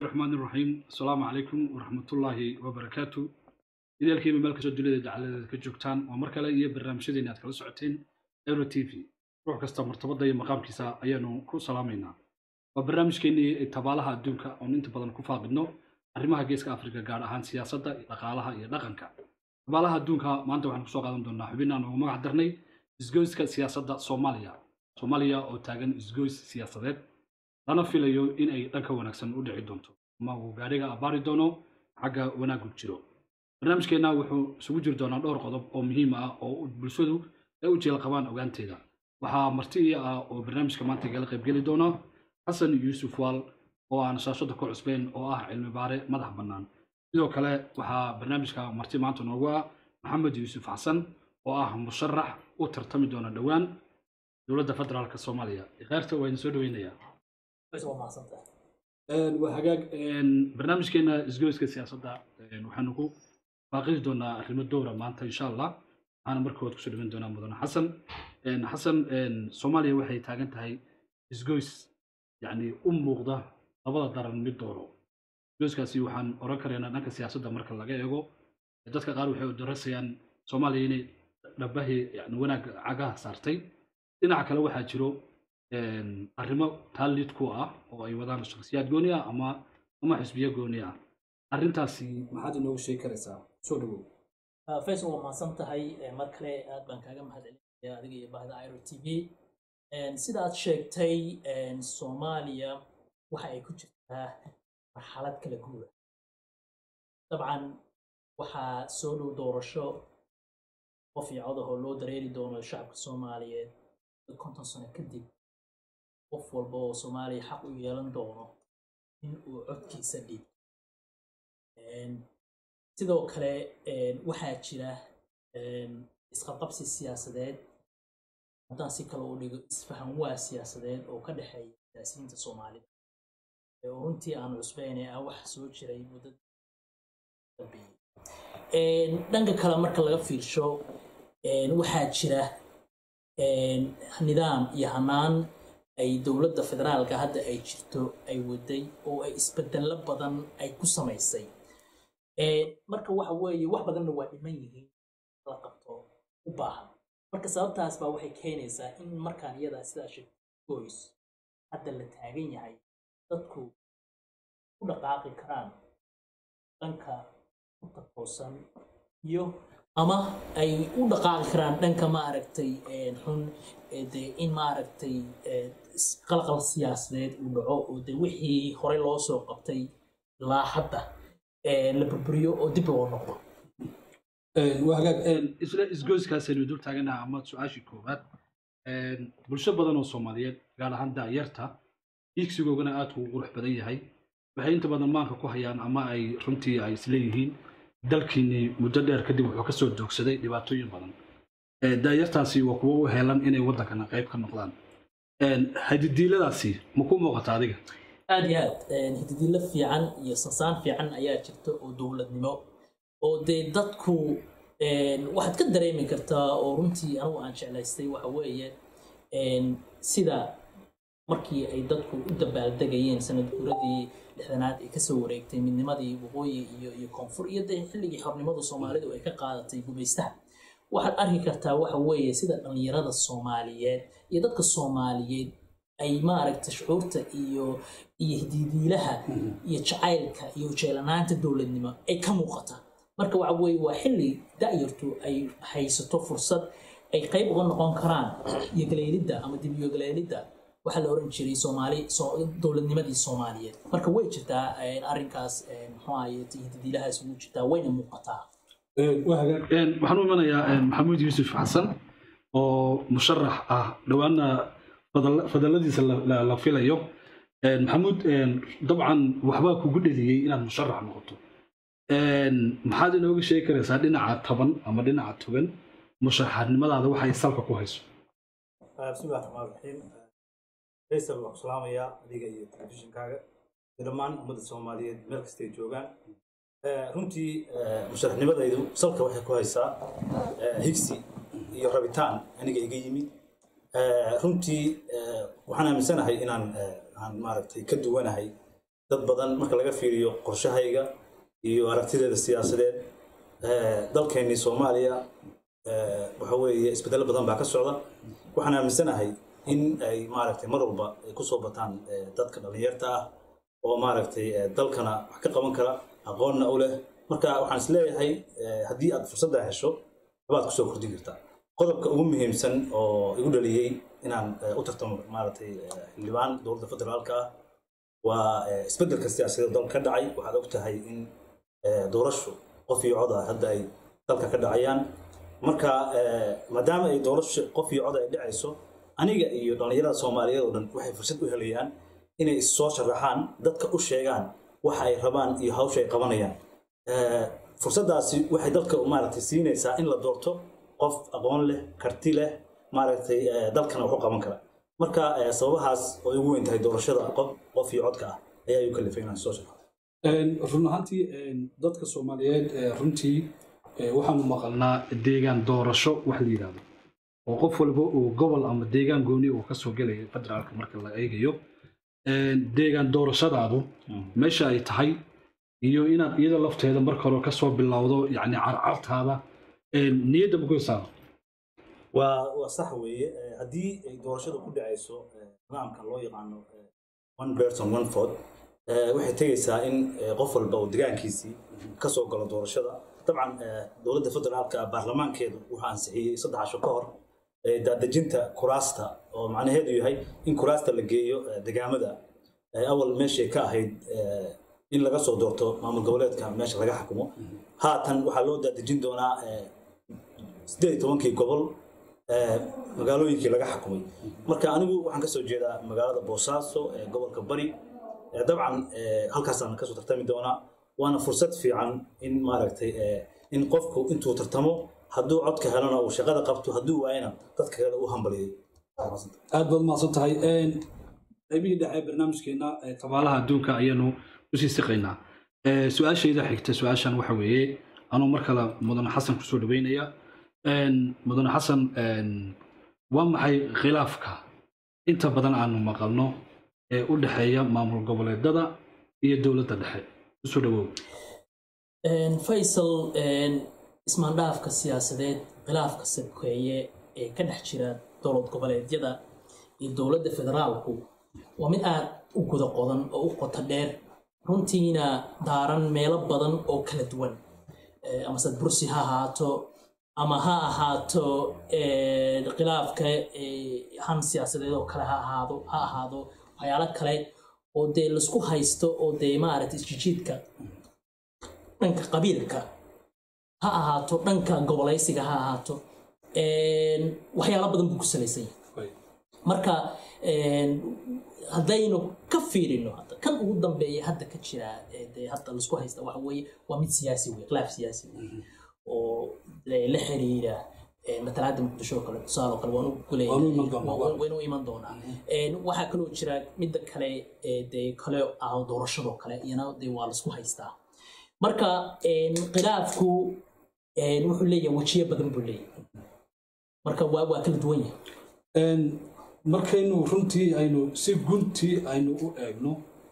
raxmaan iraxiim asalaamu calaykum waraxmatullaahi wabarakaatu ideelkiiba meel kastoo dunida jacaladeeda ka joogtaan waa mar kale iyo barnaamijyadeena aad kala socoteen euro t v ruux kasta martabada iyo maqaamkiisa ayaanu ku salaamaynaa waa barnaamijkeenii tabaalaha adduunka oon inta badan ku faaqidno arrimaha geeska afrika gaar ahaan siyaasadda dhaqaalaha iyo dhaqanka tabaalaha adduunka maanta waxaan kusoo qaadan doonaa xubin aan ugu magac darnay isgoyska siyaasadda soomaaliya soomaaliya oo taagan isgoys siyaasadeed lana filayo in ay dhanka wanaagsan u dhici doonto ama uu gaadhiga abbaari doono xagga wanaagu jiro barnaamijkeenna wuxuu isugu jiri doonaa dhowr qodob oo muhiim ah oo bulshadu ay u jeel qabaan ogaanteeda waxaa marti ii ah oo barnaamijka maanta igala qaybgeli doona xasan yuusuf waal oo aan shaashada ku cusbeyn oo ah cilmi baare madax bannaan sidoo kale waxaa barnaamijka marti maanta noogu ah maxamed yuusuf xasan oo ah musharax u tartami doona dhowaan dowladda federaalk soomaaliya kheyrta waa idin soo dhaweynayaa waa hagaag barnaamijkeena isgoyska siyaasadda waxaanu ku baaqidi doonaa arrimo dowra maanta insha allah waxaana markood kusoo dhiban doonaa mudane xasan xasan soomaaliya waxay taagan tahay isgoys yacni u muuqda labada daran mid dooro isgoyskaasi waxaan oran karaynaa dhanka siyaasadda marka laga eego dadka qaar waxay darasayaan soomaaliya inay dhabahii yani wanaag cagaha saartay dhinaca kale waxaa jiro arrimo taallid ku ah oo ay wadaan shakhsiyaad gooni ah ama ama xisbiyo gooni ah arrintaasi maxaad inoogu sheegi karaysaa soo dhawow faysal waa mahadsan tahay mar kale aad baan kaaga mahadcelinaya adiga iyo bahda iro t v sida aad sheegtay soomaaliya waxa ay ku jirtaa marxalad kala guura dabcan waxaa soo dhow doorasho qof iyo codahoo loo dareeri doono shacabka soomaaliyeed konton sano kadib qof walba oo soomaaliya xaq u yeelan doono in uu codkiisa dhiib sidoo kale waxaa jira isqabqabsi siyaasadeed haddaan si kale u dhigo isfahan waa siyaasadeed oo ka dhexeeya siyaasiyiinta soomaalida oo runtii aan cusbeyne ah wax soo jiray muddada dhanka kale marka laga fiirsho waxaa jira nidaam iyo hanaan ay dowladda federaalka hadda ay jirto ay waday oo ay isbedello badan ay ku samaysay marka waxa weeye wax badanna waa dhiman yihiin la qabto u baahan marka sababtaas baa waxay keenaysaa in markaan iyadaa sidaa shegoys hadda la taagan yahay dadku u dhaqaaqi karaan dhanka u taqoosan iyo ama ay u dhaqaaqi karaan dhanka maaragtay xun de in maaragtay qalqal siyaasadeed uu dhaco oo de wixii horey loo soo qabtay ilaa hadda la burburiyo oo dib loo noqdo waa hagaag isla isgoyskaasaynu dul taaganaha ama su-aashii koowaad bulsho badan oo soomaaliyeed gaar ahaan daayarta iigsigoogana aadku u qurux badan yahay waxay inta badan maanka ku hayaan ama ay runtii ay isleeyihiin dalkiinii muddo dheer kadib wuxuu kasoo doogsaday dhibaatooyin badan daayartaasi waa kuwo u heelan inay waddankana qayb ka noqdaan hadidiiladaasi ma ku muuqata adiga aad iyo aad hididilo fiican iyo sansaan fiican ayaa jirta oo dowladnimo oo dee dadku waxaad ka dareemi kartaa oo runtii anugu aan jeclaystay waxa weeye sida markii ay dadku u dabaaldegayeen sanad guuradii lixdanaad ee kasoo wareegtay midnimadii waqooyi iyo iyo koonfur iyo dee xilligii xornimadu soomaalidu ay ka qaadatay gumaystaha waxaad arki kartaa waxa weeye sida dhallinyarada soomaaliyeed iyo dadka soomaaliyeed ay maaragta shucuurta iyo iyo hididiilaha iyo jacaylka iyo ujeelanaanta dowladnimo ay ka muuqata marka waxa weeye waa xilli da'yartu ay haysato fursad ay qayb uga noqon karaan iyo galeelidda ama dib iyo galeelidda waxaa la oran jiray soomaali dowladnimadii soomaaliyeed marka way jirtaa arrinkaas muxuu ahaye hididiilahaas ugu jirtaa wayna muuqataa waxaan u imanayaa maxamuud yuusuf xasan oo musharax ah dhowaana fadaladiisa la filayo maxamuud dabcan waxbaa kugu dheliyey inaad musharax noqoto maxaad inooga sheegi karaysaa dhinaca taban ama dhinaca togan musharaxnimadaada waxay salka ku hayso bismillahi raxmaan raxiim faysal waan ku salaamayaa adiga iyo telefishinkaaga iyo dhammaan ummadda soomaaliyeed meel kastay joogaan runtii musharaxnimadaydu salka waxay ku haysaa higsi iyo rabitaan aniga iga yimid runtii waxaan aaminsanahay inaan aan maaragtay ka duwanahay dad badan marka laga fiiriyo qorshahayga iyo aragtideeda siyaasadeed dalkeennii soomaaliya waxa weeye isbedelo badan baa ka socda waxaan aaminsanahay in ay maaragtay mar walba ay kusoo bataan dadka dhallinyarta ah oo maaragtay dalkana wax ka qaban kara aqoonna u leh marka waxaan isleeyahay haddii aad fursadda hesho waxbaad kusoo kordhin kartaa qodobka ugu muhiimsan oo igu dhaliyey inaan u tartamo maaragtay xildhibaan dowladda federaalka ah waa isbeddelka siyaasadeed dalka ka dhacay waxaad og tahay in doorasho qof iyo cod ah hadda ay dalka ka dhacayaan marka maadaama ay doorasho qof iyo cod ay dhacayso aniga iyo dhallinyarada soomaaliyeed oo dhan waxay fursad u helayaan inay issoo sharaxaan dadka u sheegaan waxa ay rabaan iyo hawsha ay qabanayaan fursaddaasi waxay dalka maaragtay siinaysaa in la doorto qof aqoon leh karti leh maaragtay dalkana wax u qaban kara marka sababahaas oo ugu weyn tahay doorashada qof qof iyo codka ah ayaa igu kalifay inaan soo shaqo run ahaantii dadka soomaaliyeed runtii waxaanu maqalnaa deegaan doorasho wax la yidhahdo oo qof walba uu gobol ama deegaan gooni uu kasoo gelaya federaalka marka la eegayo deegaan doorashadaadu meesha ay tahay iyo inaad iyada lafteeda marka hore kasoo bilowdo yani carcartaada niyadda magoysaa waa waa sax weeye haddii ay doorashadu ku dhacayso nidaamka loo yaqaano one person one vote waxay tegaysaa in qof walba uu degaankiisii kasoo galo doorashada dabcan dowladda federaalka baarlamaankeedu wuxuu ansixiyey saddex casho ka hor daadejinta kuraasta oo macnaheedu yahay in kuraasta la geeyo degaamada awal meeshay ka ahayd in laga soo doorto maamul goboleedka meesha laga xukumo haatan waxaa loo daadejin doonaa sideed iyo tobankii gobol magaalooyinkii laga xukumay marka anigu waxaan kasoo jeedaa magaalada boosaaso ee gobolka bari dabcan halkaasaan kasoo tartami doonaa waana fursad fiican in maaragtay in qofku intuu tartamo hadduu codka helana uu shaqada qabto hadduu waayana dadka kale u hambaliyo aad baad mahadsan tahay qaybihii dhexe barnaamijkeena tabaalaha adduunka ayaanu usii siqaynaa su-aashayda xigta su-aashan waxa weeye anuu mar kale mudane xasan kusoo dhaweynaya mudane xasan waa maxay khilaafka inta badan aanu maqalno ee u dhexeeya maamul goboleedada iyo dowladda dhexe usoo dhawow faysal ismaandhaafka siyaasadeed khilaafka sabkeeye ee ka dhex jira dowlad goboleedyada iyo dowladda federaalku waa mid aad u guda qodan oo u qoto dheer runtiina daaran meelo badan oo kala duwan amase bursi ha ahaato ama ha ahaato khilaafka han siyaasadeed oo kale ha ahaado ha ahaado waxyaalo kale oo dee laisku haysto oo dee maaragtay isjijiidka dhanka qabiilka ha ahaato dhanka gobolaysiga ha ahaato waxyaalo badan buu ku salaysan yahay marka haddaynu ka fiirino kan ugu dambeeya hadda ka jira dee hadda laisku haysta waxa weeye waa mid siyaasi wey khilaaf siyaasi wey oo la xiriira matalaada muqdisho oo kale tusaale oo kale waanu kuleeyahaywaynu iman doonaa waxaa kaloo jira midda kale dee kale ah doorashadoo kale iyana dee waa laisku haystaa marka khilaafku wuxuu leeyahay wejiyo badan buu leeyahay marka waa waa kala duwan yahay markaynu runtii aynu si guntii aynu u eegno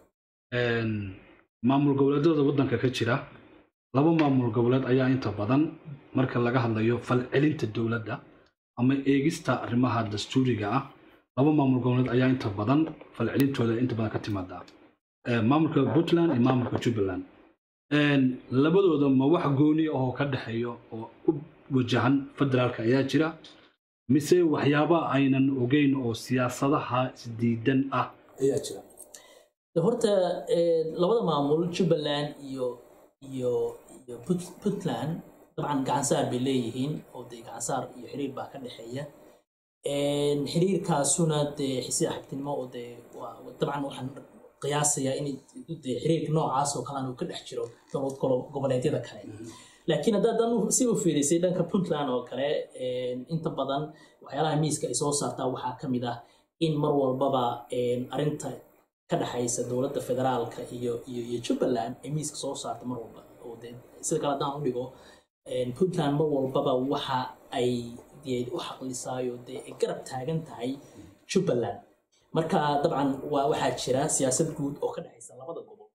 maamul goboleedyada waddanka ka jira laba maamul goboleed ayaa inta badan marka laga hadlayo falcelinta dowladda ama eegista arrimaha dastuuriga ah laba maamul goboleed ayaa inta badan falcelintooda inta badan ka timaada maamulka puntland iyo maamulka jubbaland labadooda ma wax gooni ahoo ka dhexeeyo oo u wajahan federaalka ayaa jira mise waxyaaba aynan ogeyn oo siyaasadaha isdiidan ah ayaa jira horta labada maamul jubbaland iyo iyo iyo puntland dabcan gacansaar bay leeyihiin oo dee gacansaar iyo xiriir baa ka dhexeeya xiriirkaasuna dee xisi axabtinimo oo dee dabcan waxaan qiyaasayaa in dee xiriirka noocaas oo kale uu ka dhex jiro dowlad goboleedyada kale laakiin haddaad si u fiirisay dhanka puntland oo kale inta badan waxyaalaha miiska ay soo saartaa waxaa ka mid ah in mar walbaba arinta ka dhexaysa dowladda federaalka iyo iyo iyo jubbaland ay miiska soo saarta mar walba oo dee sida kale haddaan u dhigo puntland mar walbaba waxa ay u xaqlisaayo dee ay garab taagan tahay jubbaland marka dabcan waa waxaa jira siyaasad guud oo ka dhexaysa labada gobol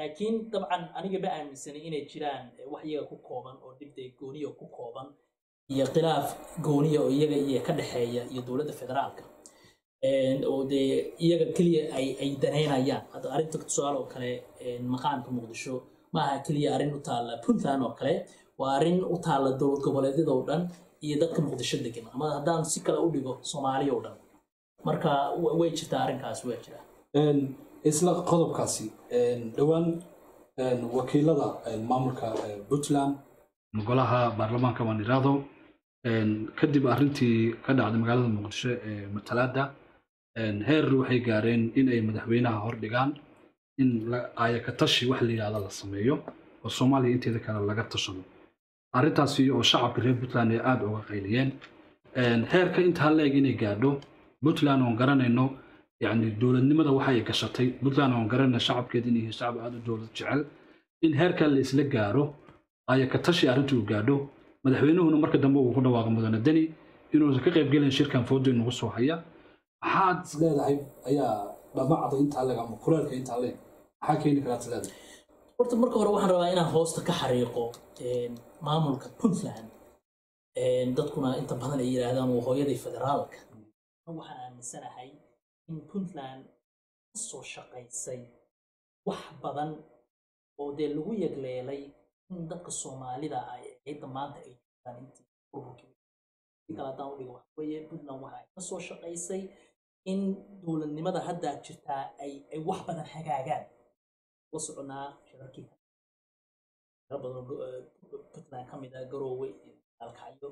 laakiin dabcan aniga ma aaminsanay inay jiraan wax iyaga ku kooban oo dhibday gooniya ku kooban iyo khilaaf gooniya oo iyaga iyo ka dhexeeya iyo dowladda federaalka oo dee iyaga keliya ay ay danaynayaan hadda arrinta tusaale oo kale maqaamka muqdisho maaha keliya arrin u taalla puntland oo kale waa arrin u taalla dowlad goboleedyada oo dhan iyo dadka muqdisho degan ama haddaan si kale u dhigo soomaaliya oo dhan marka way jirtaa arrinkaas waa jiraa isla qodobkaasi dhowaan wakiilada maamulka puntland golaha baarlamaanka waan iraado kadib arrintii ka dhacday magaalada muqdisho ee matalaada heer waxay gaareen in ay madaxweynaha hordhigaan in ayakatashi wax la yidhahda la sameeyo oo soomaaliya inteeda kale laga tashado arrintaasi oo shacabka reer puntland ay aada uga qayliyeen heerka intaa la-eg inay gaadho puntland oon garanayno yani dowladnimada waxa ay gashatay puntland oon garanayno shacabkeeda inay yihiin shacab aada u dowlad jecel in heerka la isla gaaro ayakatashi arrintii uu gaadho madaxweynuhuna marka dambe uu ku dhawaaqo mudane deni inuusan ka qaybgelin shirkan foodo inagu soo haya maxaad is leedahay ayaa dhamacda intaa leeg ama kuleelka intaa leeg maxaa keeni karaad is leedahay horta marka hore waxaan rabaa inaan hoosta ka xariiqo maamulka puntland dadkuna inta badan ay yidhaahdaan waa hooyadii federaalka waxaan aaminsanahay in puntland ka soo shaqaysay wax badan oo dee lagu yegleelay in dadka soomaalida ay ciidda maanta ay jirtaan intii burburkii kale haddaan u dhigo waxa weeye puntland waxa ay ka soo shaqaysay in dowladnimada hadda jirtaa ay ay wax badan hagaagaan la soconaa shirarkii shiro badan puntland ka mid ah garoowe iyo alkacyo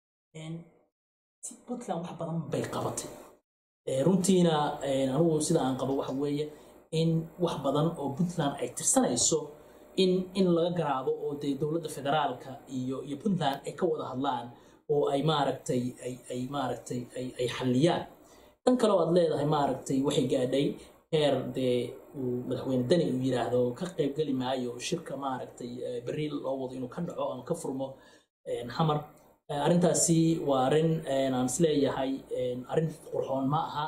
puntland wax badan bay qabatay runtiina anigu sida aan qabo waxa weeye in wax badan oo puntland ay tirsanayso in in laga garaabo oo dee dowladda federaalka iyo iyo puntland ay ka wada hadlaan oo ay maaragtay ay ay maaragtay ay ay xalliyaan tan kale oo aad leedahay maaragtay waxay gaadhay heer dee uu madaxweyne deni uu yidhaahdo ka qaybgeli maayo shirka maaragtay berri loo wado inuu ka dhaco ama ka furmo xamar arrintaasi waa arrin aan isleeyahay arrin qurxoon ma aha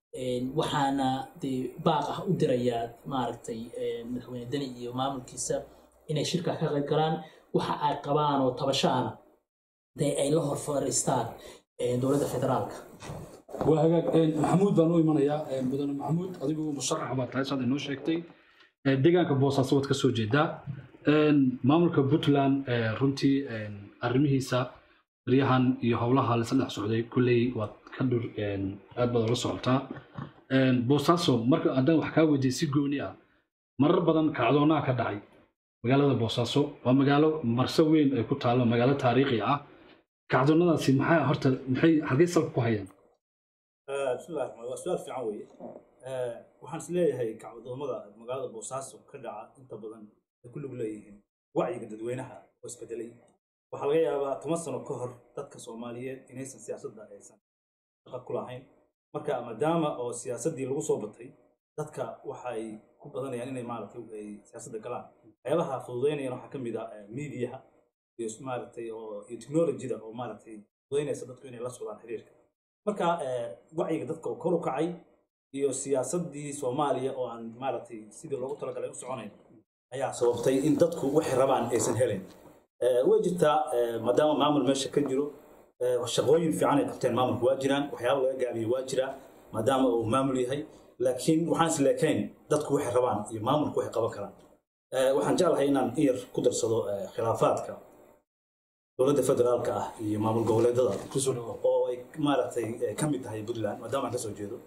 waxaana dee baaq ah u dirayaa maaragtay madaxweyne deni iyo maamulkiisa inay shirka ka qayb galaan waxa ay qabaan oo tabashaana dee ay la hor fariistaan dowladda federaalka waa hagaag maxamuud baan u imanayaa mudane maxamuud adigu musharax baa tahay saad inoo sheegtay deegaanka boosaaso waad ka soo jeedaa maamulka puntland runtii arrimihiisa baryahan iyo howlaha laisla dhex socday kulley waad ka dhur aad baad ola socotaa boosaaso marka haddaan wax kaa weydiiyey si gooni ah marar badan kacdoonaha ka dhacay magaalada boosaaso waa magaalo marse weyn ay ku taalo magaalo taariikhi ah kacdoonadaasi maxaa horta maxay halkay salka ku hayaan bismillahi raxmaan waa su-aal fiican weeye waxaan is leeyahay kacdoomada magaalada boosaaso ka dhaca inta badan ay ku lug leeyihiin wacyiga dadweynaha oo isbedelay waxaa laga yaabaa toban sano ka hor dadka soomaaliyeed inaysan siyaasadda aysan shaqa ku lahayn marka maadaama oo siyaasaddii lagu soo batay dadka waxay ku badanayaan inay maaragtay ay siyaasadda galaan waxyaabaha fududeynayana waxaa ka mid ah miidiyaha iyo maaragtay oo iyo technologyda oo maaragtay fududeynaysa dadku inay la socdaan xiriirka marka wacyiga dadka oo kor u kacay iyo siyaasaddii soomaaliya oo aan maaragtay sidii loogu talagalay u soconayn ayaa sababtay in dadku waxay rabaan aysan helayn way jirtaa maadaama maamul meesha ka jiro shaqooyin fiican ay qabteen maamulku waa jiraan waxyaaba laga gaabiyo waa jiraa maadaama uu maamul yahay laakiin waxaan is leekayn dadku waxay rabaan iyo maamulku waxay qaban karaan waxaan jeclahay inaan in yar ku darsado khilaafaadka dowladda federaalka ah iyo maamul goboleedada oo ay maaragtay ka mid tahay puntland maadaama aan kasoo jeedo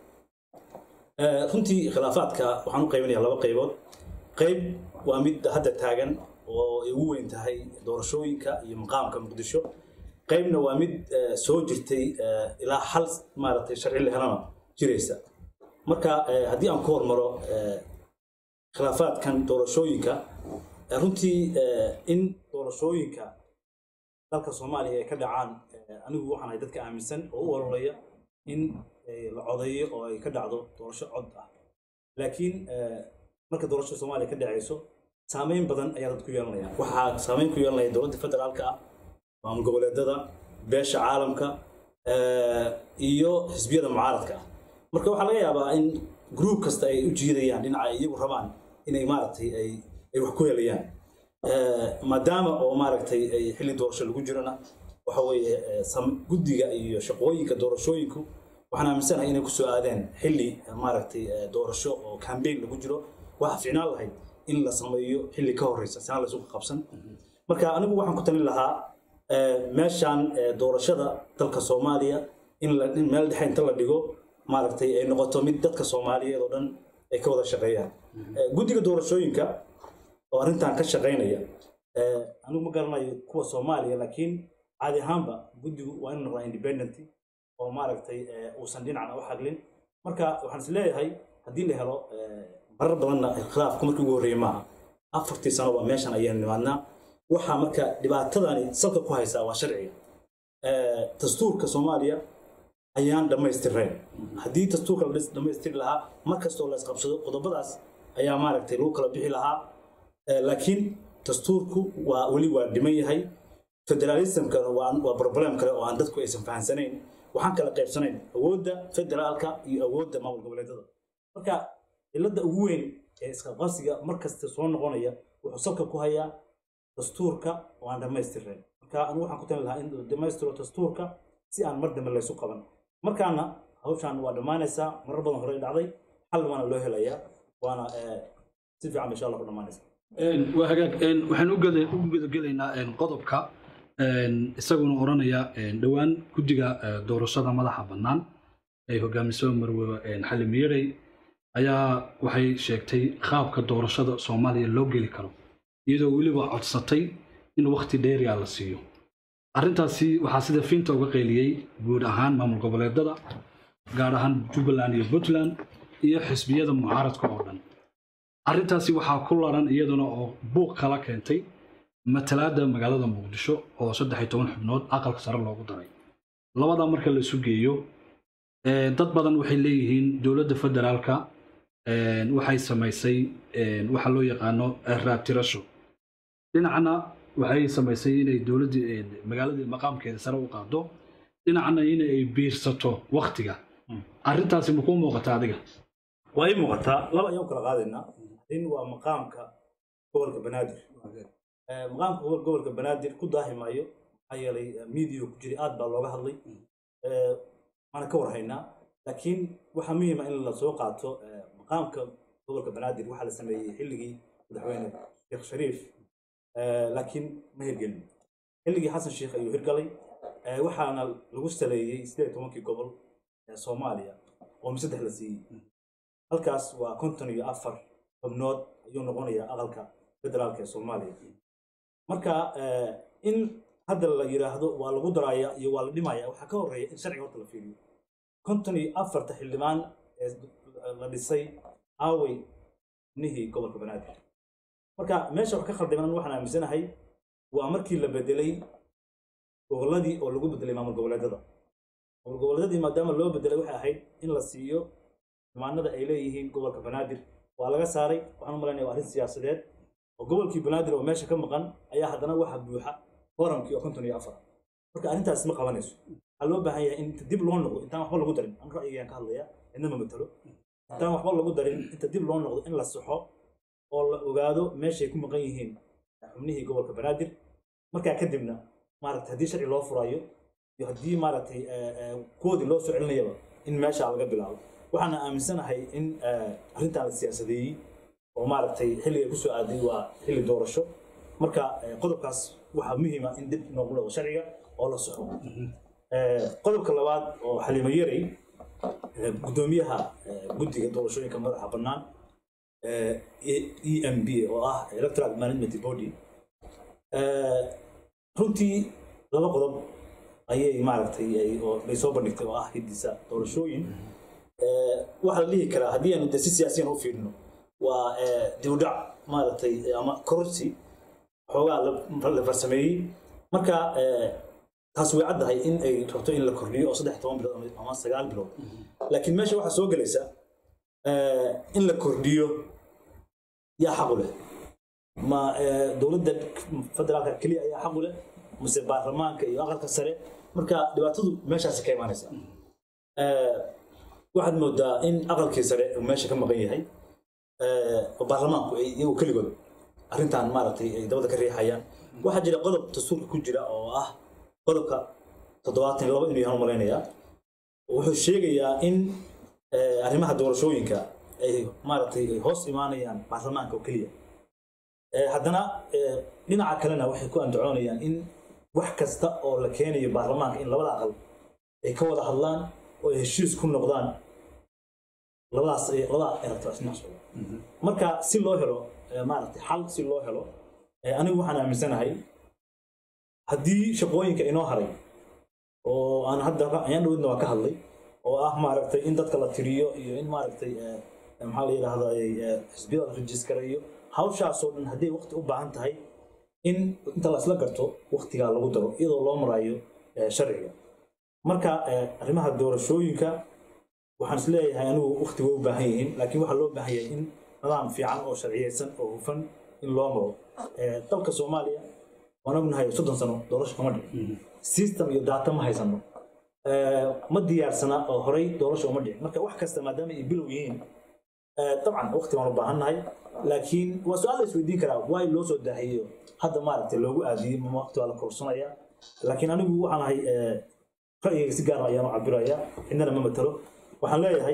runtii khilaafaadka waxaan u qaybinayaa laba qaybood qayb waa mid hadda taagan oo ay ugu weyn tahay doorashooyinka iyo maqaamka muqdisho qaybna waa mid soo jirtay ilaa hal maaragtay sharci la helana jiraysa marka haddii aan ku hormaro khilaafaadkan doorashooyinka runtii in doorashooyinka dalka soomaaliya ay ka dhacaan anigu waxaan ahay dadka aaminsan oo u ololaya in la codeeyo oo ay ka dhacdo doorasho cod ah laakiin marka doorashada soomaaliya ka dhacayso saameyn badan ayaa dad ku yeelanaya waxaa saameyn ku yeelanaya dowladda federaalka ah maamul goboleedada beesha caalamka iyo xisbiyada mucaaradka ah marka waxaa laga yaabaa in gruub kasta ay u jiidayaan dhinaca ay iyagu rabaan inay maaragtay ay ay wax ku helayaan maadaama oo maaragtay ay xilli doorasho lagu jirona waxa weeye guddiga iyo shaqooyinka doorashooyinku waxaan aaminsanahay inay kusoo aadeen xilli maaragtay doorasho oo cambaign lagu jiro waxa ficnaan lahayd in la sameeyo xilli ka horeysa sanaa laysu qabsan marka anigu waxaan ku talin lahaa meeshaan doorashada dalka soomaaliya in meel dhexe inta la dhigo maaragtay ay noqoto mid dadka soomaaliyeed oo dhan ay ka wada shaqeeyaan guddiga doorashooyinka oo arrintan ka shaqaynaya anigu ma garanayo kuwa soomaaliya laakiin caadi ahaanba guddigu waa inuu noqdaa independent oo maaragtay uusan dhinacna u xaglin marka waxaan is leeyahay haddii la helo marar badanna khilaafku markii ugu horreeyey maaha afartii sano waa meeshan ayaynu nimaadnaa waxaa marka dhibaatadani salka ku haysaa waa sharciga dastuurka soomaaliya ayaan dhammaystirnayn haddii dastuurka la dhammaystiri lahaa mar kastoo la isqabsado qodobadaas ayaa maaragtay lagu kala bixi lahaa laakiin dastuurku waa weli waa dhiman yahay federalismkana waa problem kale oo aan dadku aysan fahansanayn waxaan kala qaybsanayn awoodda federaalka iyo awoodda maamul goboleedyada marka cilada ugu weyn ee isqabqabsiga mar kasta soo noqonaya wuxuu salka ku hayaa dastuurka oo aan dhammaystirnayn marka anigu waxaan ku tali lahaa in la dhammaystiro dastuurka si aan mar dambe laysu qaban markaana hawshaan waa dhammaanaysaa marar badan hore dhacday xal waana loo helayaa waana si fiican insha allah ku dhammaanaysaa waa hagaag waxaan u gudagelaynaa qodobka isaguna oranaya dhowaan guddiga doorashada madaxa bannaan ay hogaamiso marwe xali miyarey ayaa waxay sheegtay qaabka doorashada soomaaliya loo geli karo iyadoo weliba codsatay in wakhti dheeriya la siiyo arrintaasi waxaa sida fiinta uga qeyliyey guud ahaan maamul goboleedada gaar ahaan jubbaland iyo puntland iyo xisbiyada mucaaradka oo dhan arrintaasi waxaa ku laran iyaduna oo buuq kala keentay matalaadda magaalada muqdisho oo saddex iyo toban xubnood aqalka sare loogu daray labada marka la isu geeyo dad badan waxay leeyihiin dowladda federaalka waxay samaysay waxa loo yaqaano raabtirasho dhinacna waxay samaysay inay dowladdii magaaladii maqaamkeeda sare u qaado dhinacna inay biirsato waktiga arrintaasi makuu muuqata adiga waa ii muuqataa laba ayaan kala qaadaynaa in waa maqaamka gobolka banaadir maqaamka gobolka banaadir ku daahi maayo maxaa yeelay miidiyo ku jiray aad baa looga hadlay waana ka warhaynaa laakiin waxaa muhiima in la soo qaato maqaamka gobolka banaadir waxaa la sameeyey xilligii madaxweyne sheekh shariif laakiin ma hirgelin xilligii xasan sheekh ayuu hirgalay waxaana lagu saleeyey sideed iyo tobankii gobol ee soomaaliya oo saddex la siiyey halkaas waa konton iyo afar xubnood ayuu noqonayaa aqalka federaalka ee soomaaliya marka in hadda la yidhaahdo waa lagu daraaya iyo waa la dhimaya waxaa ka horreeya in sharciga horta la fiiriyo konton iyo afarta xildhibaan ee la dhisay aawey nihii gobolka banaadir marka meesha wax ka khaldiman waxaan aaminsanahay waa markii la bedelay gobolladii oo lagu bedelay maamul goboleedyada maamul goboleedyadii maadaama loo bedelay waxay ahayd in la siiyo xumaanada ay leeyihiin gobolka banaadir waa laga saaray waxaan u malaynaya waa arrin siyaasadeed oo gobolkii banaadir oo meesha ka maqan ayaa haddana waxa buuxa foramkii oo konton iyo afar marka arrintaas ma qabanayso waxaa loo baahan yahay in inta dib loo noqdo intaan waxba lagu darin an ra'yigayaan ka hadlaya cidna ma matalo intaan waxba lagu darin inta dib loo noqdo in la saxo oo la ogaado meeshay ku maqan yihiin xubnihii gobolka banaadir markaa kadibna maaragtay haddii sharci loo furayo iyo haddii maaragtay kuwoodii loo soo celinayaba in meesha laga bilaabo waxaana aaminsanahay in arrintan la siyaasadeeyey oo maaragtay xilliga kusoo aaday waa xilli doorasho marka qodobkaas waxaa muhiima in dib noogu dhaqo sharciga oo la soxo qodobka labaad oo xalimo yarey gudoomiyaha guddiga doorashooyinka madaxa bannaan e m b oo ah electoral management body runtii laba qodob ayay maaragtay ay soo bandhigtay oo ah hidisa doorashooyin waxaa la dhihi karaa haddii aanu de si siyaasiyan u fiirino waa dibudhac maaragtay ama kororsi xoogaa la farsameeyey marka taas way caddahay in ay rabto in la kordhiyo oo saddex toban bilood ama sagaal bilood laakiin meesha waxaa soo gelaysa in la kordhiyo yaa xaqu leh ma dowladda federaalka keliya ayaa xaqu leh mase baarlamaanka iyo aqalka sare marka dhibaatadu meeshaasi ka imaanaysa waxaad moodaa in aqalkii sare uu meesha ka maqan yahay oo baarlamaanku ay iyagu keligood arrintan maaragtay ay dabada ka riixayaan waxaa jira qodob dastuurka ku jira oo ah qodobka toddobaatan iyo labo inuu yahan malaynayaa wuxuu sheegayaa in eh, arrimaha doorashooyinka ay maaragtay ay hoos imaanayaan baarlamaanka oo keliya Eh, haddana eh, dhinaca kalena waxay ku andacoonayaan in wax kasta oo la keenayo baarlamaanka in labada aqal ay ka wada hadlaan oo ay heshiis ku noqdaan labadaas ay- labada electors marka si loo helo eh, maaragtay xal si loo helo eh, anigu waxaan aaminsanahay haddii shaqooyinka inoo haray oo aan hadda ayaan dhowdna waa ka hadlay oo ah maaragtay in dadka la tiriyo iyo in maaragtay eh, maxaa la yidhahdaa eh, xisbiyada la rejistareeyo hawshaasoo dhan hadday waqti u baahan tahay in inta la isla garto waqtigaa lagu daro iyadoo loo marayo eh, sharciga marka eh, arrimaha doorashooyinka waxaan is leeyahay anigu waqti way u baahan yihiin laakiin waxaa loo baahan yahay in nidaam fiican oo sharciyeysan oo hufan in loo maro Eh, dalka soomaaliya waan ognahay soddon sano doorasho kama dhicin system iyo data ma haysano Eh, ma diyaarsana oo horey doorasho uma dhicin marka wax kasta maadaama ay bilow yihiin eh, dabcan waqti waan u baahannahay laakiin waa su-aal la isweydiin karaa waay loo soo daahiyo hadda maaragtay loogu aadiyey ma waqti waa la korsanaya laakiin anigu waxaan ahay eh, ra'yigayga si gaar ah ayaan u cabiraya cidnana ma matalo waxaan leeyahay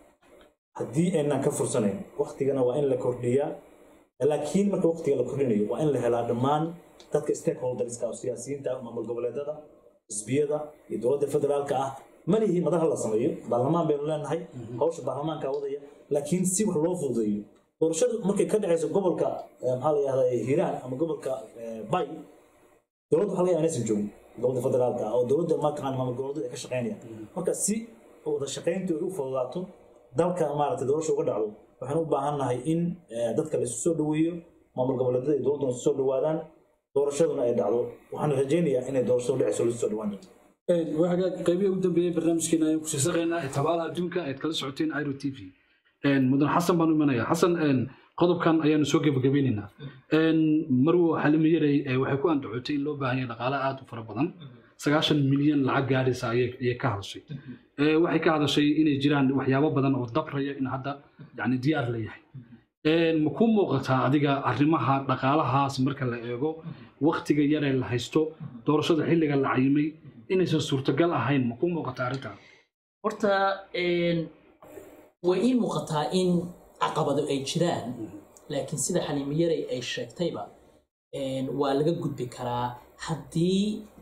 haddii aynaan ka fursanayn waqtigana waa in la kordhiyaa laakiin marka waqtiga la kordhinayo waa in la helaa dhammaan dadka stakeholderska oo siyaasiyiinta maamul goboleedada xisbiyada iyo dowladda federaalka ah malihii madaxa la sameeyo baarlamaan baynu leenahay hawsha baarlamaanka wadaya laakiin si wax loo fududeeyo doorashadu markay ka dhacayso gobolka eh, maxaa la yihahdaa hiiraan ama gobolka eh, bay dowladda waxaa laga yaabaa inaysan joogin dowladda federaalka ah oo dowladda markaan maamul goboleedyada ay ka shaqeynayaan marka si wada shaqayntu ay u fududaato dalka maaragtay doorasha uga dhacdo waxaan u baahannahay in eh, dadka la isu soo dhoweeyo maamul goboleedyada iyo dowladduna isu soo dhowaadaan doorashaduna ay dhacdo waxaan rajaynayaa inay doorashadu dhacayso la isu soo dhowaan doonto waxaa qaybihii ugu dambeeyey barnaamijkeena ayaan kusii saqaynaa ee tabaalaha adduunka ayaad kala socoteen iro t v mudan xasan baan u imanaya xasan een, qodobkan ayaanu soo gebagabeynaynaa Een, marwo xalimi yarey ee waxay ku andacotay in loo baahan yahay dhaqaale aad u fara badan sagaashan milyan lacag gaadhaysa ayay ayay ka hadashay Ee, waxay ka hadashay inay jiraan waxyaabo badan oo dabraya in hadda yani diyaar la yahay Een, ma ku muuqataa adiga arrimaha dhaqaalahaas marka la eego waktiga yaree la haysto doorashada xilliga la cayimay inaysan suurtagal ahayn ma ku muuqataa arrintaa horta een, way ii muuqataa in caqabado ay jiraan laakiin sida xaliimiyarey ay sheegtayba een, waa laga gudbi karaa haddii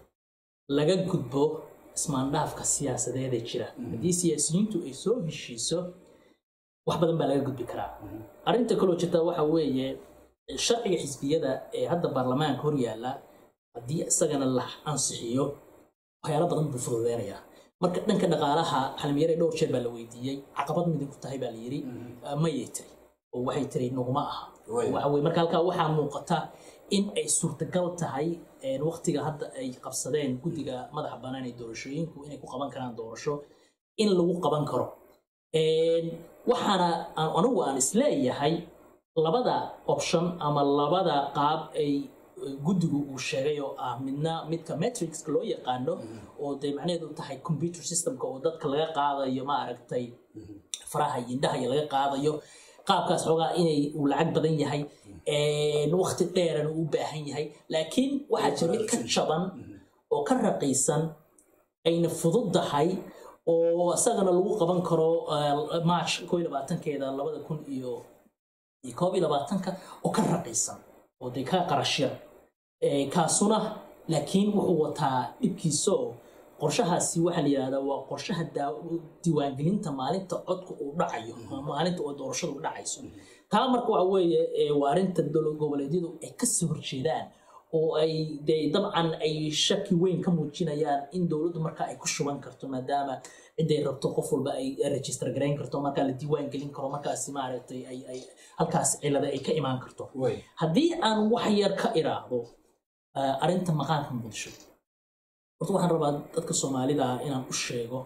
laga gudbo ismaandhaafka siyaasadeed ee jira haddii siyaasiyiintu ay soo heshiiso wax badan baa laga gudbi karaa arrinta kaloo jirta waxa weeye sharciga xisbiyada ee hadda baarlamaanka hor yaalla haddii isagana la ansixiyo waxyaalo badan buu fududeynayaa marka dhanka dhaqaalaha xalmiyare dhowr jeer baa la weydiiyey caqabad midig ku tahay baa la yidhi mayay tiri oo waxay tiri naguma aha waxa weye marka halkaa waxaa muuqata in ay suurtagal tahay een, waqtiga hadda ay qabsadeen guddiga madaxa bannaan ee doorashooyinku inay ku qaban karaan doorasho in lagu qaban karo Een, waxaana aan- anigu aan isleeyahay labada option ama labada qaab ay eh, guddigu uu sheegay oo ah midna midka matrixka loo yaqaano oo dee macnaheedu tahay computer systemka oo dadka laga qaadayo ma aragtay faraha iyo indhaha iyo laga qaadayo qaabkaas xoogaa inay uu lacag badan yahay een, waqti dheerana uu u baahan yahay laakiin waxaa jira mid ka jaban oo ka raqiisan ayna fududahay oo isagana lagu qaban karo eh, march koo iyo labaatankeeda labada kun iyo iyo koob iyo labaatanka oo ka raqiisan oo dee ka qarashya Eh, kaasuna laakiin wuxuu wataa dhibkiisa oo qorshahaasi waxaa la yidhahdaa waa qorshaha daa- diiwaangelinta maalinta codka uu dhacayo ama maalinta oo doorashadu u dhacayso taa marka waxa weeye eh, waa arrinta dowlad goboleedyadu ay kasoo horjeedaan oo ay dee dabcan ay shaki weyn ka muujinayaan in dowladdu marka ay ku shuban karto maadaama ciday rabto qof walba ay register garayn karto markaa la diiwaan gelin karo markaasi maaragtay ay ay halkaas cilada ay ka imaan karto haddii aan wax yar ka iraahdo eh, arrinta maqaanka muqdisho horta waxaan rabaa dadka soomaalida ah inaan u sheego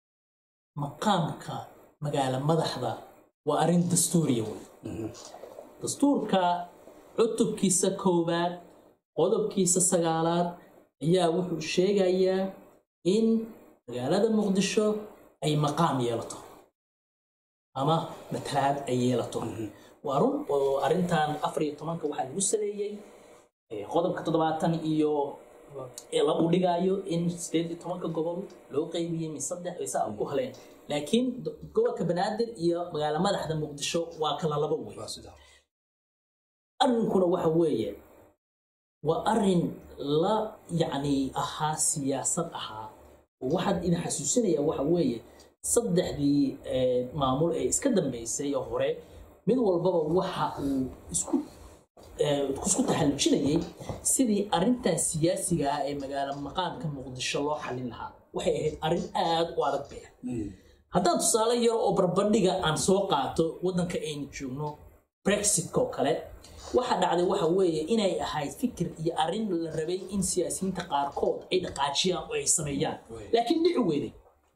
maqaamka magaala madaxda waa arrin dastuuriya wey dastuurka cutubkiisa koowaad qodobkiisa sagaalaad ayaa wuxuu sheegayaa in magaalada muqdisho ay maqaam yeelato ama matalaad ay yeelato waa run oo arrintan afar iyo tobanka waxaa lagu saleeyey eh, qodobka toddobaatan iyo ee la uu dhigaayo in sideed iyo tobanka gobol loo qeybiyey min saddex ay saa ku haleen laakiin do- gobolka banaadir iyo magaalo madaxda muqdisho waa kala laba wey waa sidaa arrinkuna waxa weeye waa arrin la yacni ahaa siyaasad ahaa oo waxaad idin xasuusinaya waxa weeye saddexdii eh, maamul ee iska dambeysay oo hore mid walbaba waxa uu isku eh, isku taxallujinayay sidii arrintan siyaasiga ah ee magaalo maqaamka muqdisho loo xalin lahaa waxay ahayd arrin aad u adag bay ahayd haddaan tusaale yar oo barbandhiga aan soo qaato waddanka aynu joogno brexitka oo kale waxa dhacday waxa weeye inay ahayd fikir iyo arrin la rabay in siyaasiyiinta qaarkood ay dhaqaajiyaan oo ay sameeyaan laakiin dhici weyday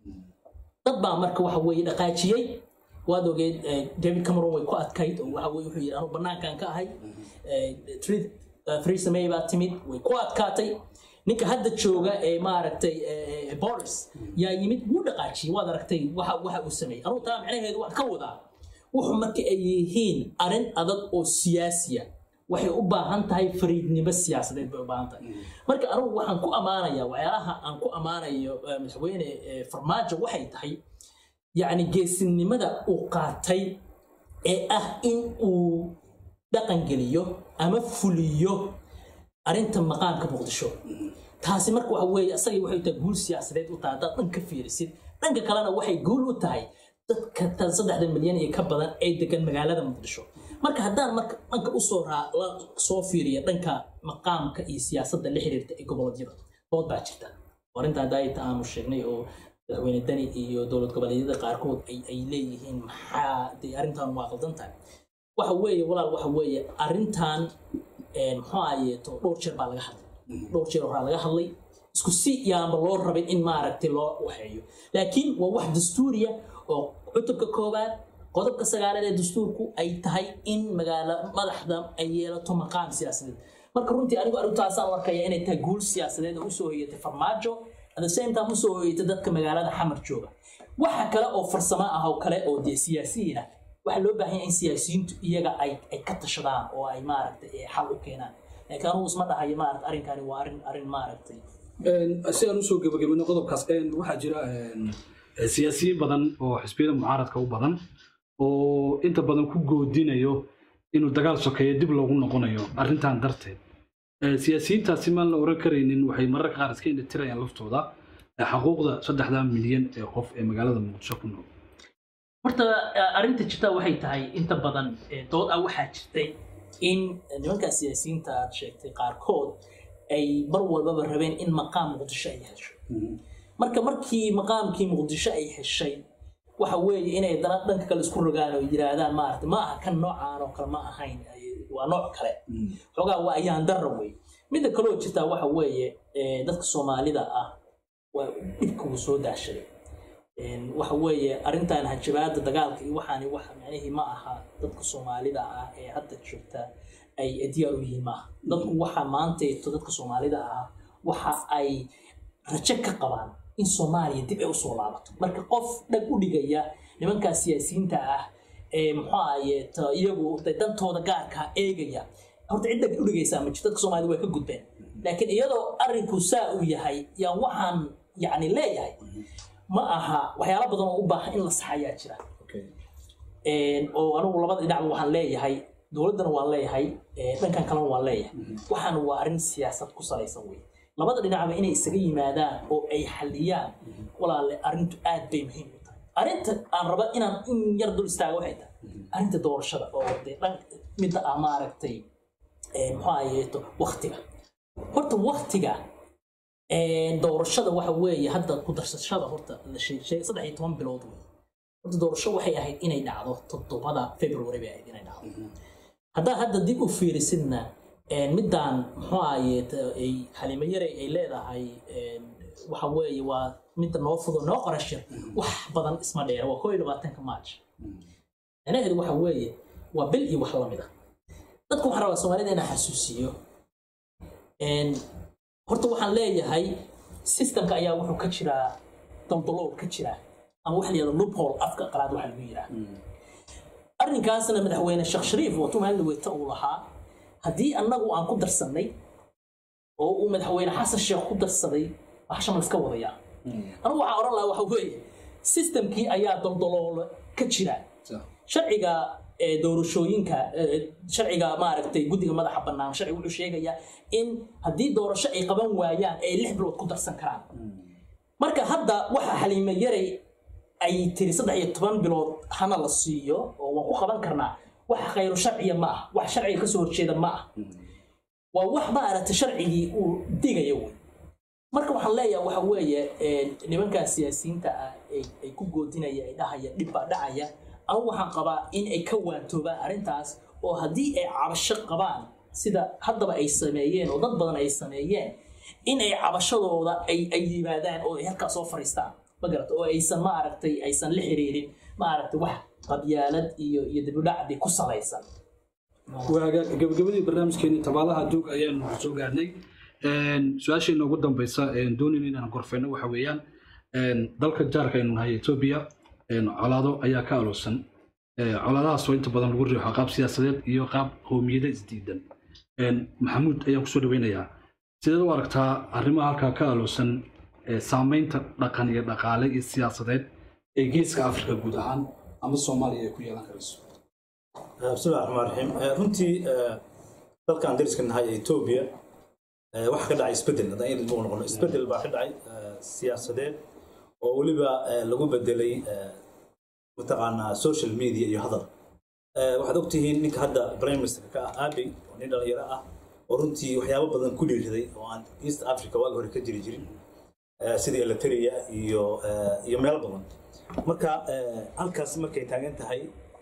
dad baa marka waxa weeye dhaqaajiyey waad ogeed eh, david cameron way ku adkayd oo waxa weye wuxuu yidhi anu banaankan ka ahay eh, Theresa- eh, theresa may baa timid way ku adkaatay ninka hadda jooga ee maaragtay eh, eh, boris yaa yimid wuu dhaqaajiyey waad aragtay waxa waxa uu sameeyey anugu taa macnaheedu wax ka wadaa wuxuu marka ay yihiin arrin adag oo siyaasiya waxay u baahan tahay fariidnimo siyaasadeed bay u baahan tahay marka anugu waxaan ku ammaanaya waxyaalaha aan ku ammaanayo eh, madaxweyne eh, farmaajo waxay tahay yacni geesinimada uu qaatay ee ah in uu dhaqangeliyo ama fuliyo arrinta maqaamka muqdisho taasi marka waxa weeye asagii waxay tahay guul siyaasadeed u tahay haddaad dhan ka fiirisid dhanka kalena waxay guul u tahay dadka tan saddexda milyan iyo ka badan ee degan magaalada muqdisho marka haddaan marka dhanka usoo raa- la soo fiiriya dhanka maqaamka iyo siyaasadda la xiriirta ee goboleedyada dood baa jirta oo arrinta daayita aanu sheegnay oo madaxweyne dani iyo dowlad goboleedyada qaarkood ay ay leeyihiin maxaa dee arrintan waa qaldan tahay waxa weeye walaal waxa weeye arrintan een, muxuu ahayeeto dhowr jeer baa laga hadlay dhowr jeer horaa laga hadlay isku si yaanba loo rabin in maaragtay loo waxeeyo laakiin waa wax dastuuriya oo cutubka koowaad qodobka sagaalaad ee dastuurku ay tahay in magaalo madaxda ay yeelato maqaam siyaasadeed marka runtii anigu arrintaasaan u arkaya inay tahay guul siyaasadeed oo usoo hoyatay farmaajo at the same time usoo hoyatay dadka magaalada xamar jooga waxa kale oo farsamo ah oo kale oo dee siyaasiyiin ah waxaa loo baahan yahay in siyaasiyiintu iyaga ay ay ka tashadaan oo ay maaragtay eh, xal u keenaan laakiin anugu isma dhahayo maaragta arrinkani waa arrin arrin maaragtay si aan usoo gebagabino qodobkaas een, waxaa jira een, siyaasiyiin badan oo xisbiyada mucaaradka u badan oo inta badan ku goodinayo inuu dagaal sokeeyo dib loogu noqonayo arrintan darteed Eh, siyaasiyiintaasi maan la oran karaynin waxay mararka qaar iska indhatirayaan laftooda eh, xuquuqda saddexda milyan ee qof ee magaalada muqdisho ku nool horta eh, arrinta jirta waxay tahay inta badan eh, dood ah waxaa jirtay in nimankaa siyaasiyiinta aad sheegtay qaarkood ay mar walbaba rabeen in maqaam muqdisho ay hesho marka markii maqaamkii muqdisho ay heshay waxa weeye inay dana dhanka kale isku rogaan oo yiraahdaan maarata ma aha kan noocaan oo kale ma ahayn ay- waa nooc kale xoogaa waa ayaan darra wey midda kaloo jirtaa waxa weeye eh, dadka soomaalida ah waa dhibka uu soo daashaday Een, waxa weeye arrintan hanjabaada dagaalka iyo waxaani wax macnihii ma aha dadka soomaalida ah ee hadda joogta ay diyaar u yihiin maaha dadku waxa maanteeto dadka soomaalida ah waxa ay rajo ka qabaan in soomaaliya dib ay usoo laabato marka qof dhag u dhigaya nimankaa siyaasiyiinta ah ee muxuu ahaye ta- iyagu de dantooda gaarka eegaya horta cid dhag u dhigaysaa ma jirto dadka soomaalida way ka gudbeen laakiin iyadoo arrinku saa uu yahay yaan waxaan yacni leeyahay ma aha waxyaalo badan oo u baahan in la saxayaa jira Een, oo anigu labada dhinacba waxaan leeyahay dowladdana waan leeyahay ee, dhankan kalena waan leeyahay waxaan waa arrin siyaasad ku salaysan wey labada dhinacba inay isaga yimaadaan oo ay xaliyaan walaale arrintu aad bay muhiim u tahay arrinta aan raba inaan in yar dul istaaga waxay tahay arrinta doorashada oo dee dhan midda ah maaragtay ee, muxuu ahayeeto waktiga horta waktiga een, doorashada waxa weeye hadda ku darsashada horta la sheeg sheeg- saddex iyo toban bilood wey horta doorasho waxay ahayd inay dhacdo toddobada february bay ahayd inay dhacdo haddaa hadda dib u fiirisidna een, midaan muxuu ahaye ta- ay xalimo yare ay leedahay een, waxa weeye waa midda noo fudo noo qorashir wax badan isma dheera waa koo iyo labaatanka march macnaheedu waxa weeye waa bil iyo wax lamid ah dadku waxaan rabaa soomaalida inaan xasuusiyo een, horta waxaan leeyahay systemka ayaa wuxuu ka jiraa daldalool ka jiraa ama waxa la yihahdo loophole afka qalaad waxa lagu yiraa arrinkaasna madaxweyne sheekh shariif watuu maalin weyta uu lahaa haddii annagu aan ku darsannay oo uu madaxweyne xasan sheekh ku darsaday waxsha ma iska wadayaa anigu waxaan odhan lahaa waxa weeye systemkii ayaa doldoloolo ka jira sharciga ee doorashooyinka ee, sharciga maaragtay guddiga madaxa bannaan sharci wuxuu sheegayaa in haddii doorasho ay qaban waayaan ay lix bilood ku darsan karaan marka hadda waxa xaliime yaray ay tiri saddex iyo toban bilood hana la siiyo oo waan ku qaban karnaa wax khayru sharciya ma ah wax sharciga kasoo horjeeda ma ah waa wax maaragtay sharcigii uu digayo wey marka waxaan leeyahay waxa weeye ee, nimankaa siyaasiyiinta ah ay ay ku goodinaya ay dhahaya dhib baa dhacaya anigu waxaan qabaa in ay ka waantoobaan arrintaas oo haddii ay cabasho qabaan sida haddaba ay sameeyeen oo dad badan ay sameeyeen in ay cabashadooda ay ay yimaadaan oo ay halkaa soo fariistaan ma garata oo aysan maaragtay aysan la xiriirin maaragtay wax qabyaalad iyo iyo dibudhacdi ku salaysan waaga gabagabadii barnaamijkeeni tabaalaha duug ayaanu soo gaarnay su-aasheena ugu dambeysa doonin inaan gorfeyno waxa weeyaan dalka jaarka aynu nahay etoobiya colaado ayaa ka aloosan colaadahaas oo inta badan lagu riixo qaab siyaasadeed iyo qaab qowmiyada isdiidan maxamuud ayaan kusoo dhaweynayaa sideed u aragtaa arrimaha halkaa ka aloosan saameynta dhaqan iyo dhaqaale iyo siyaasadeed ee geeska afrika guud ahaan ama soomaaliya ay ku yeelan karayso bismillahi raxmaan raxiim Eh, runtii eh, dalkan dariska nahay ee etoobiya eh, waxaa ka dhacay isbedel haddaan idin buu noqono isbedel baa ka dhacay eh, siyaasadeed oo weliba eh, lagu bedelay eh, mataqaanaa social media iyo hadal Eh, waxaad ogtihiin ninka hadda prime minister ka ah abiy oo nin dhalinyaro ah oo runtii waxyaabo badan ku dhiiriday oo aan east africa waagi hore ka jiri jirin eh, sidii eliteria iyo eh, iyo meelo badan marka eh, halkaas markay taagan tahay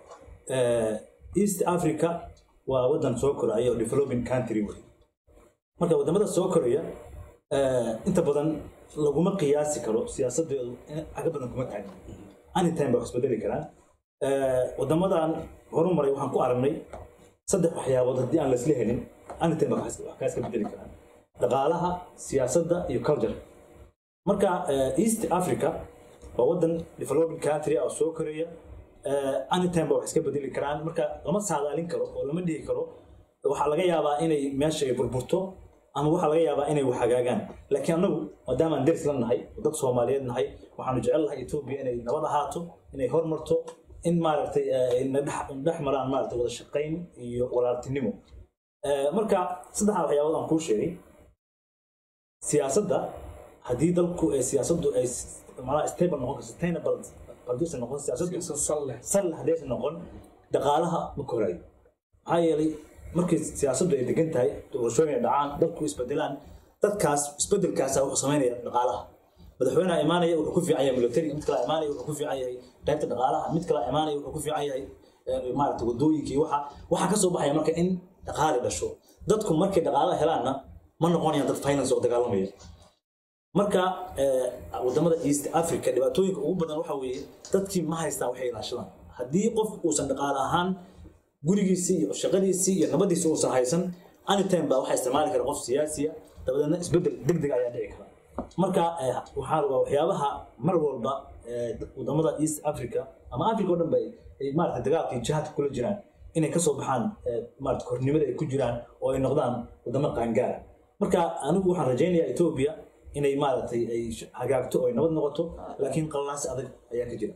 eh, east africa waa wadan soo koraya oo developing country wey marka wadamada soo koraya eh, inta badan laguma qiyaasi karo siyaasadeedu in aga badan kuma taagna anytime baa wax isbedeli karaan Eh, wadamadan horumaray waxaan ku aragnay saddex waxyaabood haddii aan laisla helin anytime baa wax wax kaa iska bedeli karaan dhaqaalaha siyaasadda iyo culture marka eh, east africa waa wadan developing country ah oo soo koraya eh, anytime ba wax iska bedeli karaan marka lama saadaalin karo oo lama dhihi karo waxaa laga yaabaa inay meesha ay burburto ama waxaa laga yaabaa inay wax hagaagaan laakiin annagu maadaama aan deris la nahay oo dad soomaaliyeed nahay waxaanu jecel lahay etoobiya inay nabad ahaato inay hormarto in maaragtay eh, ay na dhex dhex maraan maaragtay wada shaqayn iyo walaaltinimo Eh, marka saddexdaa waxyaabood aan kuu sheegay siyaasadda haddii dalku ay siyaasaddu ay s- macnaha stable noqon karto sustainable haddiisan noqon siyaasaddu sal haddaysan noqon dhaqaalaha ma korayo maxaa yeelay markii siyaasaddu ay degan tahay doorashooyin ay dhacaan dadku isbedelaan dadkaas isbedelkaasa wuxuu samaynaya dhaqaalaha madaxweynaha imaanaya wuxuu ku fiican yahay military mid kale imaanaya wuxuu ku fiican yahay qaybta dhaqaalaha mid kale imaanaya wuxuu ku fiican yahay eh, maaragtay wadooyinka iyo waxa waxaa kasoo baxaya marka in dhaqaali dhasho dadku markay dhaqaalaha helaanna ma noqonayaan dad finance oo dagaalamaya marka eh, wadamada east africa dhibaatooyinka ugu badan waxa weeye dadkii ma haystaan waxay ilaashadaan haddii qof uusan dhaqaale ahaan gurigiisii iyo shaqadiisii iyo nabadiisii uusan haysan anytime baa waxaa isticmaali kara qof siyaasiya dabadeedna isbedel degdeg ayaa dhici kara marka eh, waxaa waa waxyaabaha mar walba eh, wadamada east africa ama africa oo dhan ba ay- ay maarata dagaalkii jihaadka kula jiraan inay kasoo baxaan eh, maarata kornimada ay ku jiraan oo ay noqdaan wadamo qaangaara marka anigu waxaan rajaynayaa etoobiya inay maaragtay ay sh- hagaagto oo ay nabad noqoto laakiin qallaasi adag ayaa ka jira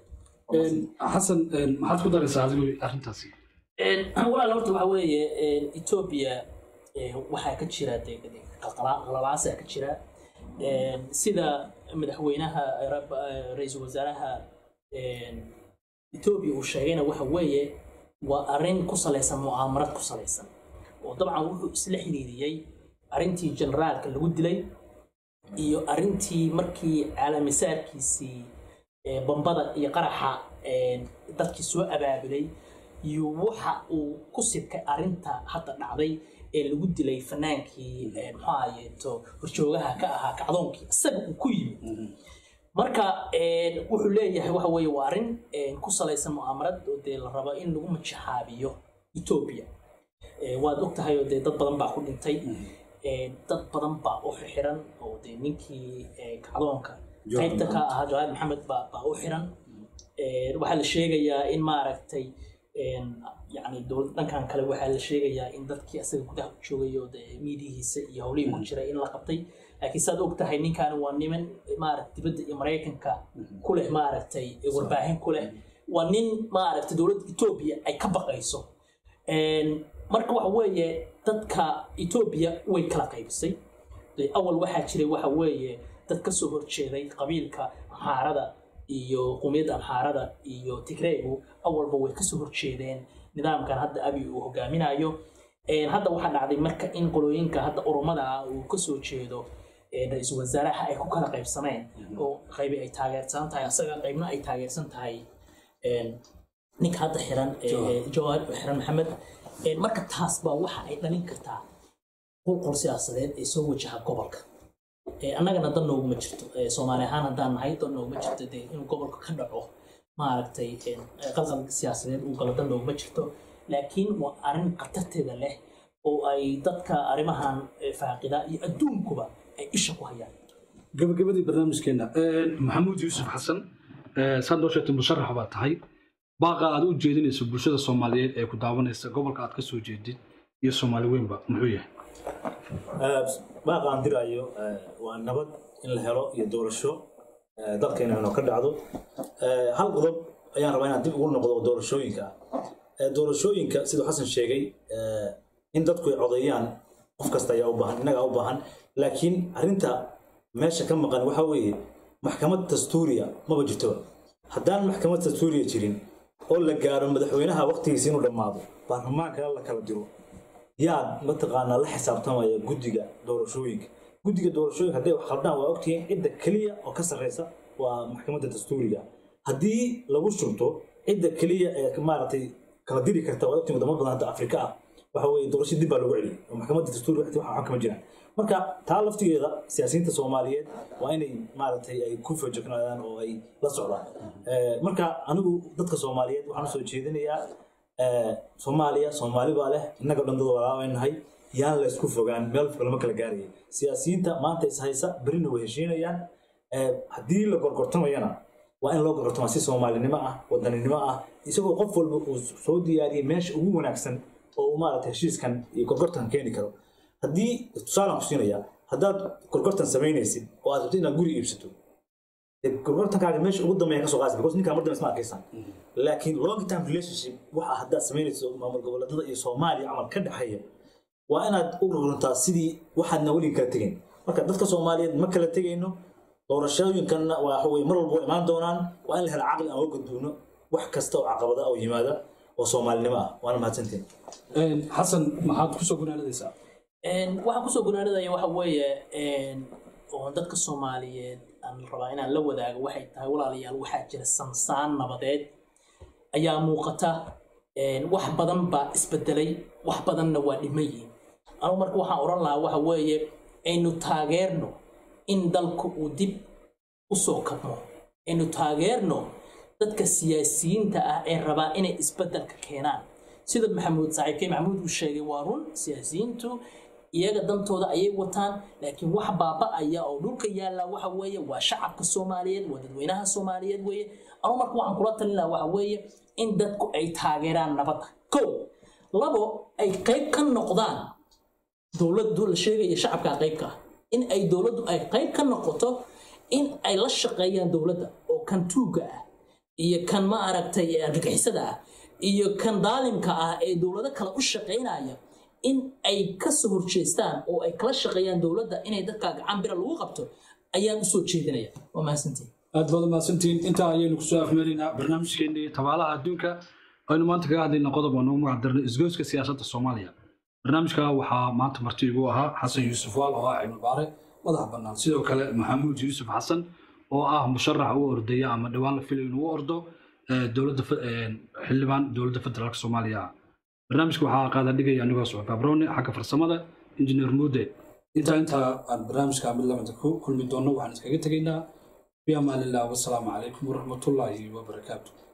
xasan maxaad ku daraysaa adigu arrintaasi Een, walaal horta waxa weeye een, etoobiya ee, waxaa ka jira dee- dee qalqala- qalabaasaa ka jira Een, sida madaxweynaha eh, rab- eh, ra-iisul wasaaraha een, etoobiya uu sheegayna waxa weeye waa arrin ku salaysan mu'aamarad ku salaysan oo dabcan wuxuu isla xiriiriyey arrintii generaalka lagu dilay iyo arrintii markii caalamisaarkiisii ee, bambada iyo qaraxa ee, dadkii soo abaabulay iyo waxa uu ku sibkay arrinta hadda dhacday ee lagu dilay fanaankii ee, muxuu ahayeeto horjoogaha ka ahaa kacdoonkii isaga uu ku yimid marka een, wuxuu leeyahay waxa weeye waa arrin een, ku salaysan mu'aamarad oo dee la rabo in lagu majixaabiyo etoobiya Ee, waad og tahay oo dee dad badan baa ku dhintay Ee, dad badan baa u xiran oo dee ninkii ee, kacdoonka Jawahar qaybta ka ahaa jawaad maxamed baa baa u xiran Ee, waxaa la sheegayaa in maaragtay yani dowlad dhankan kale waxaa la sheegayaa in dadkii asaga gudaha ku joogayo dee miidihiisa iyo howlihii ku jira in la qabtay laakiin saad og tahay ninkan waa niman maarata dibadda iyo maraykanka ku leh maaragtay warbaahin ku leh waa nin maaragtay dowladda etoobiya ay ka baqayso marka waxa weeye dadka etoobiya way kala qaybisay awal waxaa jiray waxa weeye dad kasoo horjeeday qabiilka amxaarada iyo qumiyadda amxaarada iyo tigreegu awalba way kasoo horjeedeen nidaamkan hadda abi uu hogaaminayo hadda waxaa dhacday marka in qolooyinka hadda urumada ah uu kasoo jeedo ra-iisul wasaaraha ay ku kala qaybsameen oo qaybi ay taageersan tahay asaga qaybna ay taageersan tahay ninka hadda xiran jawahar xiran maxamed marka taas baa waxa ay dhalin kartaa qolqol siyaasadeed ee soo wajaha gobolka annagana dan nooguma jirto soomaali ahaan haddaan nahay dan nooguma jirto dee inuu gobolka ka dhaco maaragtay qalqal siyaasadeed uu galo dan nooguma jirto laakiin waa arrin khatarteeda leh oo ay dadka arrimahan faaqida iyo adduunkuba ay isha ku hayaan gabagabadii barnaamijkeena maxamuud yuusuf xasan saad noo sheegtay musharax baa tahay baaqa aad u jeedinayso bulshada soomaaliyeed ee ku daawanaysa gobolka aad ka soo jeedid iyo soomaali weynba muxuu yahay baaqa aan diraayo waa nabad in la helo iyo doorasho dalkeena inoo ka dhacdo hal qodob ayaan rabaa inaan dib ugu noqdo doorashooyinka ah doorashooyinka siduu xasan sheegay in dadku ay codeeyaan qof kasta ayaa u baahan innagaa u baahan laakiin arrinta meesha ka maqan waxa weeye maxkamad dastuuriya maba jirtoba haddaan maxkamad dastuuriya jirin oo la gaaro madaxweynaha waqtigiisa inuu dhammaado baarlamaanka la kala diro yaa mataqaanaa la xisaabtamaya guddiga doorashooyinka guddiga doorashooyinka hadday wax khaldaan waa ogtihiin cidda keliya oo ka sarreysa waa maxkamadda dastuuriga haddii lagu shubto cidda keliya ee maaragtay kala diri karta waa ogtihiin wadamo badan hadda afrika ah waxa weeye doorasho dib baa loogu celiyay oo maxkamadda dastuuriga waqti waxa kama jiraan marka taa laftigeeda siyaasiyiinta soomaaliyeed waa inay maaragtay ay ku fajognaadaan oo ay la socdaan marka anigu dadka soomaaliyeed waxaan usoo jeedinayaa soomaaliya soomaali baa leh innaga dhan dad walaabaynahay yaan la isku fogaan meel fog lama kala gaaraya siyaasiyiinta maanta is haysa berina way heshiinayaan haddii la gorgortamayana waa in loo gorgortamaa si soomaalinimo ah wadaninimo ah isagoo qof walba uu soo diyaariyey meesha ugu wanaagsan oo uu maaragtay heshiiskan iyo gorgortan keeni karo haddii tusaalaan ku siinaya haddaad gorgortan samaynaysid oo aad rabto inaad guri iibsato gorgortankaaga meesha ugu dambeeya kasoo qaadaysa because ninkaa mar dambe isma arkaysan laakiin long term relationship waxa haddaad samaynayso maamul goboleedyada iyo soomaaliya camal ka dhexeeya waa inaad u ruruntaa sidii waxaadna weliga kala tegayn marka dadka soomaaliyeed ma kala tegayno doorashooyinkanna waa wey mar walba imaan doonaan waa in la hela caqli aan uga gudbuuno wax kasta oo caqabada oo yimaada oo soomaalinimo ah waana mahadsantiin xasan maxaad kusoo gunaanadaysaa waxaan kusoo gunaanadaya waxa weeye oon dadka soomaaliyeed aan rabaa inaan la wadaago waxay tahay walaalayaal waxaa jira sansaan nabadeed ayaa muuqata wax badan baa isbedelay wax badanna waa dhiman yihiin anugu marka waxaan odhan lahaa waxa weeye aynu taageerno in dalku uu dib u soo kabmo aynu taageerno dadka siyaasiyiinta ah ee rabaa inay isbedelka keenaan sida maxamuud saaxiibkey maxamuud uu sheegay waa run siyaasiyiintu iyaga dantooda ayay wataan laakiin wax baaba'aya oo dhulka yaalla waxa weeye waa shacabka soomaaliyeed waa dadweynaha soomaaliyeed weeye anu marka waxaan kula talin lahaa waxa weeye in dadku ay taageeraan nabadda kow labo ay qayb ka noqdaan dowladdu la sheegaya shacabka qaybka ah in ay dowladdu ay qayb ka noqoto in ay la shaqeeyaan dowladda oo kan tuugga ah iyo kan ma aragtay argagixisada ah iyo kan daalimka ah ee dowlado kale u shaqaynaya in ay ka soo horjeestaan oo ay kala shaqeeyaan dowladda inay dadka gacan bira lagu qabto ayaan usoo jeedinaya waa mahadsantihin aad baad mahadsantihiin intaa ayaynu kusoo afmeelaynaa barnaamijkeennii tabaalaha adduunka aynu maanta kaga hadlayna qodob oo noogu magacdarnay isgoyska siyaasadda soomaaliya barnaamijka waxaa maanta marti igu ahaa xasan yuusuf waal oo ah cilmi baare madax bannaan sidoo kale maxamuud yuusuf xasan oo ah musharax u ordaya ama dhowaan la filay inuu u ordo dowladda xildhibaan dowladda federaalk soomaaliya barnaamijka waxaa qaada dhigaya anigoo socod abrone xagga farsamada injineer muude intaa intaa aan barnaamijka mid lamida ku kulmi doonno waxaan iskaga tegaynaa fi amaanillah wasalaamu calaykum waraxmatullaahi wabarakaatu